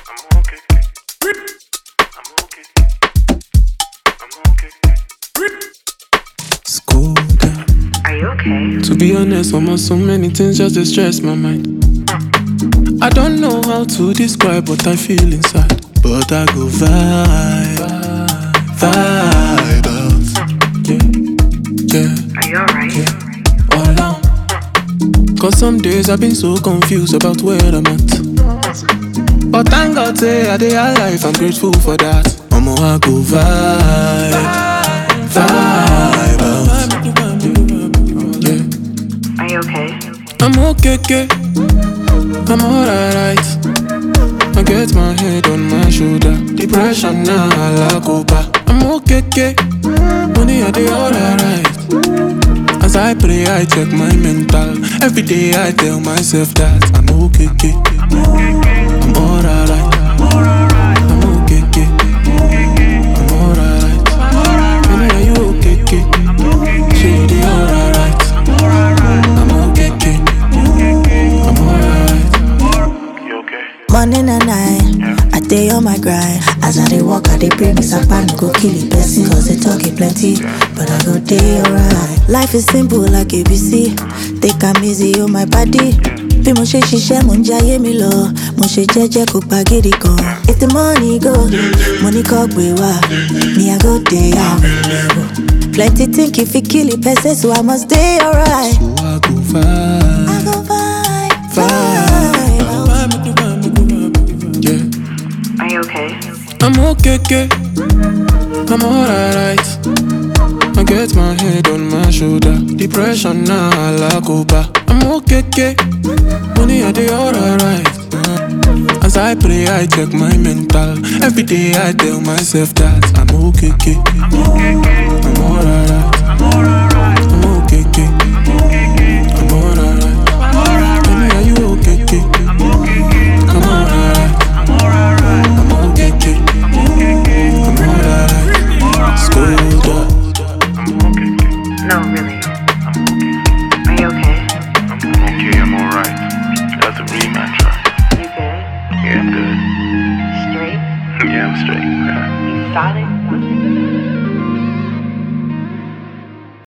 I'm okay. I'm okay. I'm okay. School down. Are you okay? To be honest, almost so many things just dey stress my mind. I don't know how to describe what I feel inside, but I go vibe, vibe out. Yeah, yeah, Are you alright? all out. Cause some days I've been so confused about where I'm at. But thank God say I dey alive, I'm grateful for that. Omo, I go vibe, vibe out. Yeah. Are you okay? I'm okay, okay. I'm alright. I get my head on my shoulder. Depression now, I like over. I'm okay, okay. Money, I dey alright. As I pray, I check my mental. Every day, I tell myself that I'm okay, okay. I'm alright. I'm okay, okay. I'm alright. Money, are you okay, okay? She dey alright. I'm okay, okay. I'm alright. You okay? Morning and night, I day on my grind. As I dey walk, I dey pray, me sapa no go kill it person. Cause they talk it plenty, but I go day alright. Life is simple like ABC. Take am easy on my body. Bí mo ṣe ṣiṣẹ́ mo ń jayé mi lọ, mo ṣe jẹ́jẹ́ kó pa gidi gan. If the money go, money kọ́ gbé wá, me I go dey out. Plenty think if it kill it person, so I must dey alright. So I go vibe. I go vibe, Vibe. vibe. Yeah. Are you okay? I'm okay, okay. I'm alright. I get my head on my shoulder. Depression now, I like over. I'm okay, okay. Money, I dey alright. Uh, As I pray, I check my mental. Every day, I tell myself that I'm okay, okay. I'm alright. I'm okay, okay. I'm alright. Money, are you okay, okay? I'm alright. I'm okay, okay. I'm alright. School up. No, really. Are you okay? I'm okay. I'm alright. That's a real mantra. You good? Yeah, I'm good. Straight? Yeah, I'm straight. You solid?